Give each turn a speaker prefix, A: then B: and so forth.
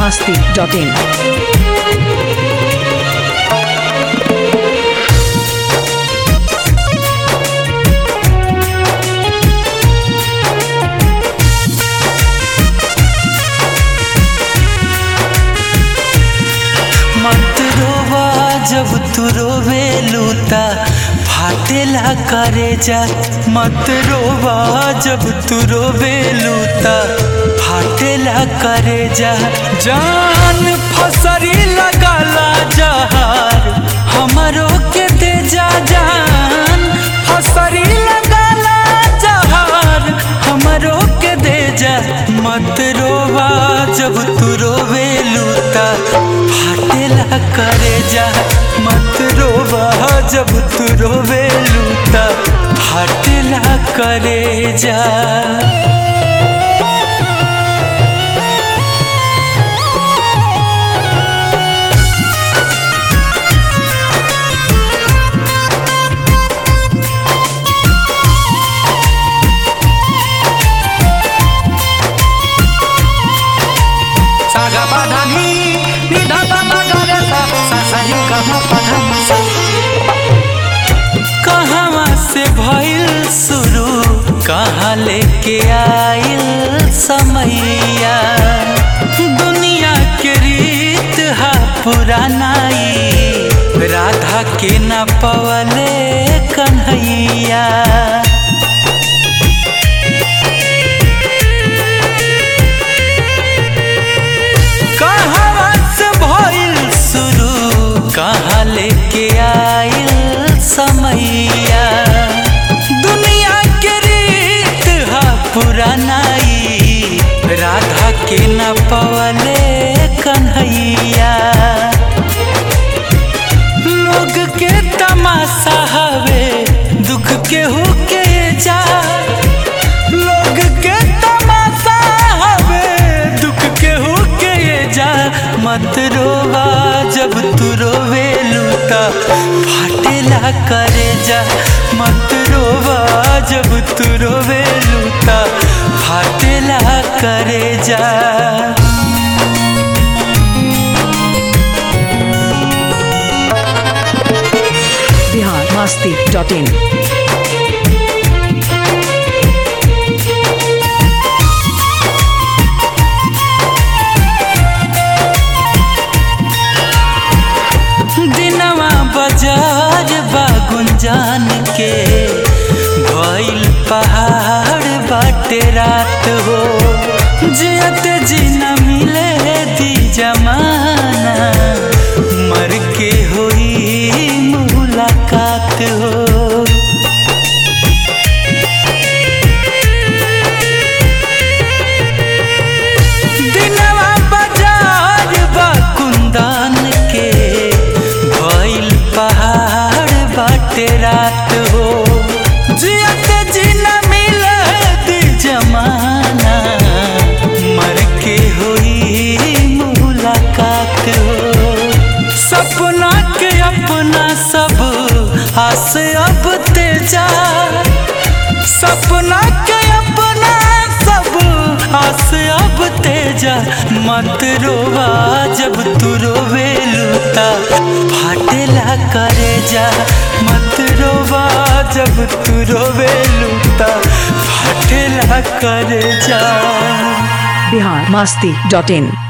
A: masti.in.
B: मत रोवा जब तू रोवे लूता फाटेला करे जा मत रोवा जब तू रोवे लूता फाटेला करे जा जान फसरी लगाला जहार हमारो के दे जा जान फसरी लगाला जहार हमारो के दे जा मत रोवा जब तू रोवे लूता फाटेला करे जा मत रोवा जब तू रोवे लूता फाटेला करे जा
C: सागा पाधानी निधा पापा गारे सा सा सा रे कहा पाधानी सा
B: कहवा से भइल शुरू कहाँ लेके आइल समैया दुनिया के रीत हा पुरानाई राधा के न पवले कन्हैया कहवा से भइल शुरू कहाँ लेके आइल समैया दुनिया के रीत हा पुरानाई राधा के न पवले कन्हैया लोग के तमाशा हवे दुख के होके जा लोग के तमाशा हवे दुख के होके जा मत रोवा जब तू रोवे लूता फाटेला करे जा मत रोवा जब तू रोवे लूता फाटेला करे जा
A: Bihar masti.in.
B: दिनवा बाजार बा गुंजान के भइल पहाड़ बाटे रात हो जियत जी न मिले दी जमाना मर के होई मुलाकात हो दिनवा बाजार बा कुंदन के भइल पहाड़ बाटे रात हो जियत जी न मिलत जमाना मर के होई मुलाकात हो सपना के अपना सब आस अब तेजा सपना के अपना सब आस अब तेजा मत रोवा जब तू रोवे लूता फाटेला करे जा मत रोवा जब तू रोवे लूता फाटेला करे जा
A: Bihar masti.in.